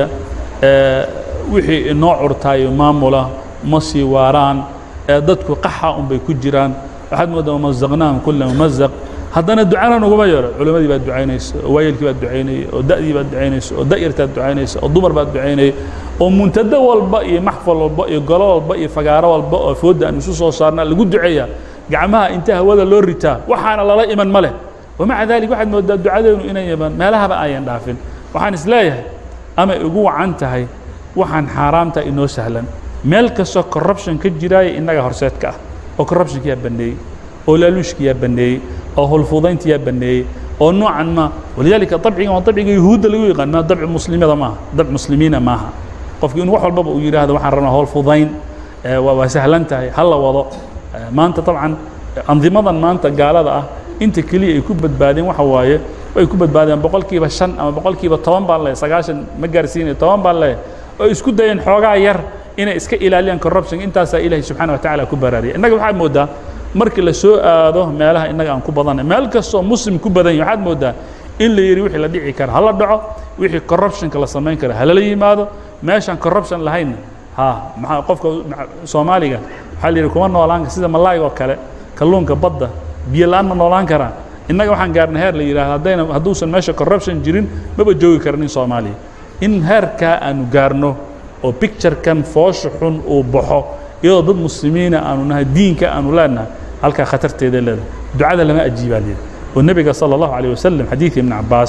wixii inoo curtaayo maamula ma sii waaraan dadku qaxa un bay ku jiraan waxaad moodaa wamazaqnaahum kula mumazaq haddana ducana naguma yeero culimmadii baad ducaynaysa oo waayelkii baad ducaynaya oo da'dii baad ducaynaysa oo da'yartaad ducaynaysa oo dumar baad ducaynaya oo muntado walba iyo maxfal walba iyo golo walba iyo fagaaro walba oo foodda aan isu soo saarna lagu duceeyaa gacmaha inta hawada loo ritaa waxaana lala iman ma leh wamaca dalik waxaad moodaa ducadeenu inay iman meelahaba ayan dhaafin waxaan is leeyahay amay ugu wacan tahay waxaan xaaraamta inoo sahlan meel kastoo corruption ka jiraaya innaga horseedka ah oo corruptionkiyaa banneeyey oo laaluushkiyaa banneeyey oo hulfudayntiyaa banneeyey oo noocan ma walidaalika dabcigan waa dabciga yuhuudda lagu yaqaan ma dabci muslimada maaha dabc muslimiina maaha qofki in wax walbaba uu yidhaahdo waxaan rabnaa howlfudayn waa sahlan tahay ha la wado maanta dabcan andimadan maanta gaalada ah inta keliya ay ku badbaadeen waxa waaye ay ku badbaadeen boqolkiiba shan ama boqolkiiba toban baan leeyahay sagaashan ma gaarsiinayo toban baan leeyahay oo isku dayeen xoogaa yar inay iska ilaaliyaan corruption intaasaa ilaahay subxaana wa tacaala ku baraariyay innaga waxaad moodaa markii la soo aado meelaha innaga aan ku badanay meel kastoo muslim ku badan yahay waxaad moodaa in la yidhi wixii la dhici kara hala dhaco wixii corruptionka la samayn kara halala yimaado meeshaan corruption lahaynna ha maxaa qofka soomaaliga waxaa la yidhi kuma noolaan sida malaayga oo kale kalluunka badda biyo la'aan ma noolaan karaa innaga waxaan gaarnay heer la yidhahdo haddayna hadduusan meesha corruption jirin maba joogi kara nin soomaaliya in heerkaa aanu gaarno oo picturekan foosha xun uu baxo iyadoo dad muslimiina aanu nahay diinka aanu leenahay halkaa khatarteeda leedahay ducada lama ajiibaa leedahay oo nebiga sala allahu calayh wasalam xadiidka ibn cabbaas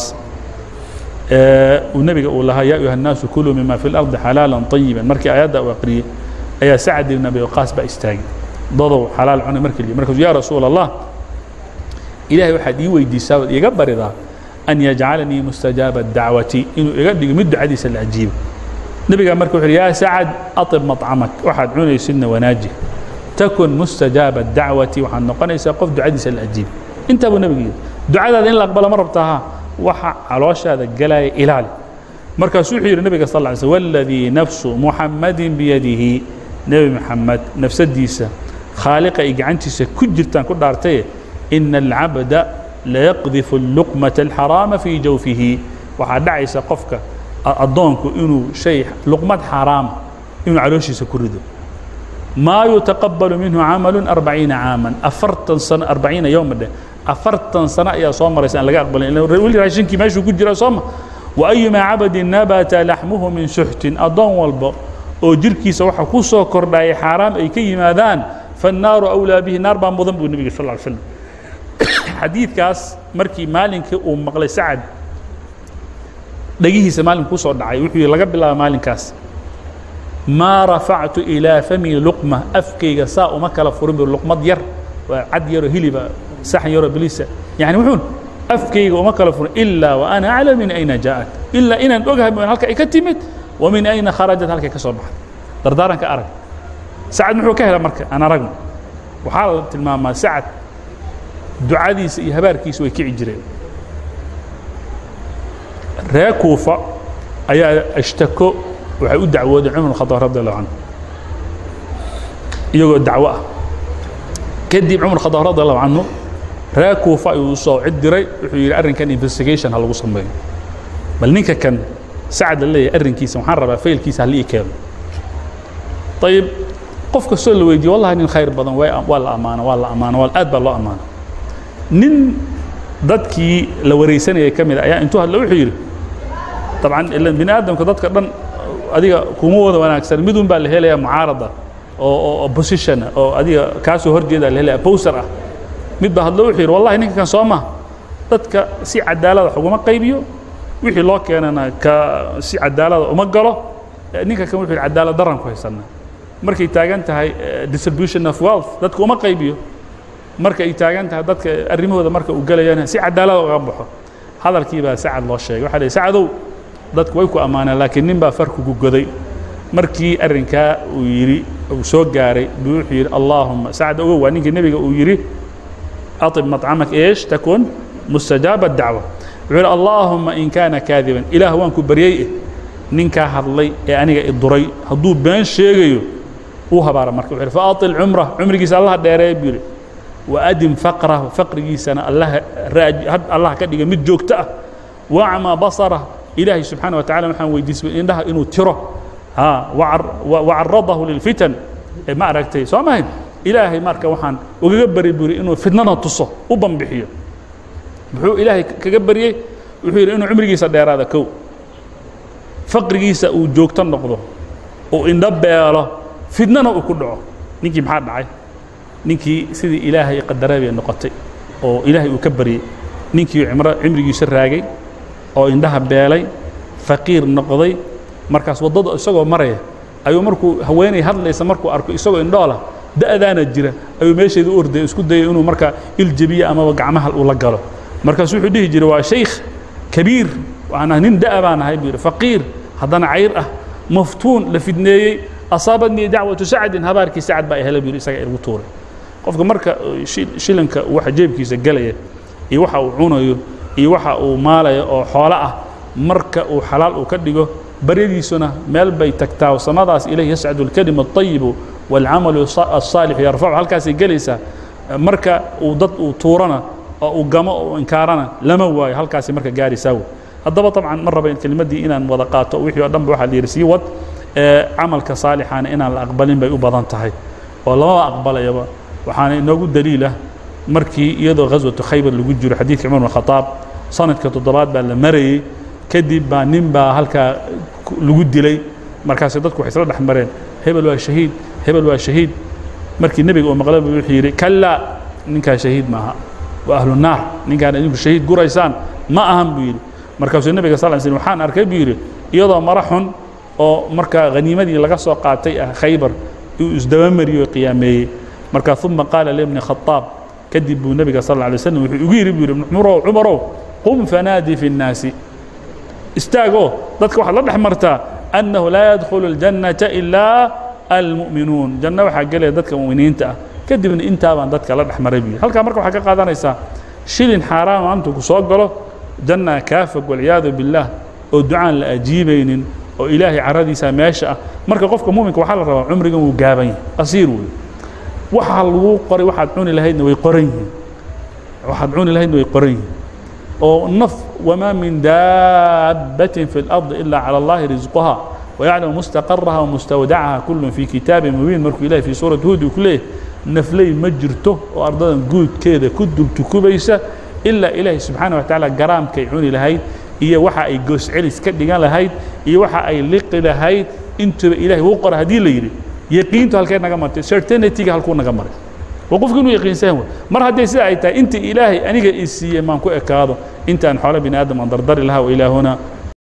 uu nebiga uu lahaa yaa ayuha الnaasu kuluu mima fi اlardi xalaala طayiba markii aayadda uu aqriyey ayaa sacd ibn abi waqaas baa istaagay dadow xalaal cunay markii la markaasuu yaa rasuul allah ilahay waxaad ii weydiisaa ood iiga baridaa an yajcalanii mustajaaba dacwati inuu iga dhigo mid ducadiisa la ajiibo nebigaa marka wuxu uhi yaa sacad aطib maطcamak waxaad cunaysidna wanaaji takun mustajaaba dacwati waxaad noqonaysaa qof ducadiisa la ajiibo intaa buu nebigu yidhi ducadaada in la aqbalo ma rabtaaha waxa calooshaada galaya ilaali markaasuu wuxuu yidhi nebiga sal lla alay slm waladii nafsu muxammadin biyadihi nebi maxamed nafsadiisa khaaliqa ay gacantiisa ku jirtaan ku dhaartaye ina alcabda layaqdifu luqmata alxaraama fii jawfihi waxaa dhacaysa qofka addoonku inuu shay luqmad xaaraama inuu calooshiisa ku rido maa yutaqabalu minhu camalu arbaciina caaman afartan sano arbaciina yowma dheh afartan sano ayaa soo maraysa aan laga aqbalin weli raashinkii meeshuu ku jira sooma waayumaa cabadin nabata laxmuhu min suxtin addoon walba oo jirkiisa waxa ku soo kordhaya xaaraam ay ka yimaadaan fannaaru awlaa bihi naar baa mudan buu nebiga sal ly slam xadiidkaas markii maalinkii uu maqlay sacad dhagihiisa maalinku kusoo dhacay wuxuu yidhi laga bilaaba maalinkaas maa rafactu ilaa famii luqma afkayga saa uma kala furin bu luqmad yar waa cad yaroo hiliba saxan yaroo bilisa yani wuxuun afkayga uma kala furin ilaa wa ana aclam min ayna jaa'at ilaa inaan ogahay mooyaan halka ay ka timid wa min ayna kharajat halkay ka soo baxday dardaaranka arag sacad muxuu ka hela marka aan aragno waxaa la tilmaamaa sacad ducadiisa iyo habaarkiisa way kici jireen reer kuufa ayaa ashtako waxay u dacwoodeen cumar khadaab radi allahu canhu iyagoo dacwo ah kadib cumar khadaab radi allahu canhu reer kuufa ayuu usoo cid diray wuxuu yidhi arrinkan investigation ha lagu sameeyo bal ninka kan sacad la leeyahay arrinkiisa waxaan rabaa faylkiisa halii keeno ayib qof kastoo la weydiiye wallahi nin khayr badan waa la ammaano waa la ammaano waa aad baa loo ammaano nin dadkii la waraysanayay ka mid a ayaa intuu hadla wuxuu yidhi dabcan ilan bini aadamka dadka dhan adiga kuma wada wanaagsan midun baa la helayaa mucaarada oo opposition ah oo adiga kaasoo horjeeda la helaya bowser ah mid baa hadlo wuxuu yidhi wallahi ninka kan soo ma dadka si cadaalada wax uguma qaybiyo wixii loo keenana ka si cadaalada uma galo ninka kan wuxuu yidhi cadaalad daran ku haysanaa markay taagan tahay distribution of wealth dadka uma qaybiyo marka ay taagan tahay dadka arrimahooda marka uu gelayana si cadaalada uga baxo hadalkii baa sacad loo sheegay waxaa lihi sacadow dadku way ku ammaaneen laakiin nin baa farkugu goday markii arrinkaa uu yidhi uu soo gaaray buu wuxuu yidhi allaahuma sacad ogow waa ninkii nebiga uu yidhi aطib maطcamak eesh takun mustajaaba dacwa wuxuu yidhi allaahuma in kaana kaadiban ilaah waan ku baryey eh ninkaa hadlay ee aniga i duray hadduu been sheegayo uu habaara marka wuxuu yidhi faaطil cumra cumrigiisa allaha dheereeya buu yidhi وأdم فقره فقrigiisana allah ka dhiga mid joogto ah وأcmى baصره ilaahay subحaنه وataعالى waxaan weydiisay indhaha inuu tiro وcaradahu للfitan ma aragtay soo mahayn ilaahay marka waxaan ugaga bari buri inuu fitnada tuso u banbixiyo muxuu ilaahay kaga baryey wuxuu yidhi inuu cumrigiisa dheeraada kow faqrigiisa uu joogto noqdo uu indho beelo fitnana uu ku dhaco ninkii maxaa dhacay ninkii sidii ilaahay qadaray bay noqotay oo ilaahay uu ka baryey ninkii cimro cimrigiisa raagay oo indhaha beelay faqiir noqday markaas waddada isagoo maraya ayuu markuu haweenay hadlaysa markuu arko isagoo indhoola da'daana jira ayuu meesheeda u ordaya isku dayay inuu markaa iljebiyo amaba gacmaha uu la galo markaasu wuxuu dhihi jiray waa shaykh kabiir waana nin da'a baan ahay buu yidhi faqiir haddana cayr ah maftuun la fidneeyey asaabadnii dacwatu sacdin habaarkii sacad baa helay buu yidhi isaga igu tuuray qofka marka shilinka waxa jeebkiisa gelaya iyo waxa uu cunayo iyo waxa uu maalayo oo xoolo ah marka uu xalaal uu ka dhigo baryadiisuna meel bay tagtaa samadaas ilayhi yascadu اlkalimu الطayibu wاlcamalu الصaalixu yarfacu halkaasay gelaysaa marka uu dad uu tuurana oo uu gamo oo uu inkaarana lama waayo halkaasay marka gaaraysaa wey haddaba طabcan ma raba kelimaddii inaan wada qaato wixii o dhan ba waxaa la yidhi sii wad camalka saalixaana inaan la aqbalin bay u badan tahay oo lamaba aqbalayaba waxaana inoogu daliilah markii iyadoo ghaswatu khaybar lagu jiro xadiidka cumar bn khadaab sanadka toddobaad baa la marayey kadib baa nin baa halkaa lagu dilay markaasay dadku waxay isla dhex mareen hebel waa shahiid hebel waa shahiid markii nebiga uu maqlay buu wuxuu yidhi kallaa ninkaa shahiid maaha waa ahlu naar ninkaan idinku shahiid guraysaan ma ahan buu yidhi markaasuu nebiga sal slam waxaan arkay buu yidhi iyadoo mara xun oo markaa haniimadii laga soo qaatay ah khaybar uu isdabamariyo o qiyaameeyey marka uma qaala libni khaaab kadib buu nebiga sal lla alay slam wuxuu igu yidhi buu yidhi cumarow cumarow qum fanaadi fi الnaasi istaagoo dadka waxaad la dhex martaa annahu laa yadkhulu اljannata ilaa almu'minuun janno waxaa gelaya dadka mu'miniinta ah kadibna intaabaan dadka la dhex maray buu yidhi halkaa marka waxaa ka qaadanaysaa shilin xaaraama intuu ku soo galo jannaa kaa fog walciyaadu biاllah oo ducaan la ajiibaynin oo ilaahay caradiisa meesha ah marka qofka muminka waxaa la rabaa cumrigan wuu gaaban yahay qasiir wey waxa lagu qoray waxaad cuni lahaydna way qoran yihiin waxaad cuni lahaydna way qoran yihiin oo naf wamaa min daabbatin fi اlardi ila calى اllahi risquha wayaclamu mustaqaraha wamustawdacaha kulun fii kitaabi mubiin markuu ilahay fii suurati huud uu ku leeyahay nafley ma jirto oo ardadan guudkeeda ku dultukubaysa ilaa ilaahay subxaana wa tacaala garaamkay cuni lahayd iyo waxa ay gooscelis ka dhigan lahayd iyo waxa ay liqi lahayd intuba ilahay wuu qora haddii la yidhi yaqiintu halkee naga martay certainityga halkuu naga maray waa qofku inuu yaqiinsan wey mar hadday sida ay tahay intii ilaahay aniga i siiyey maan ku ekaado intaan xoolo bini aadam aan dardari lahaa wa ilaahuna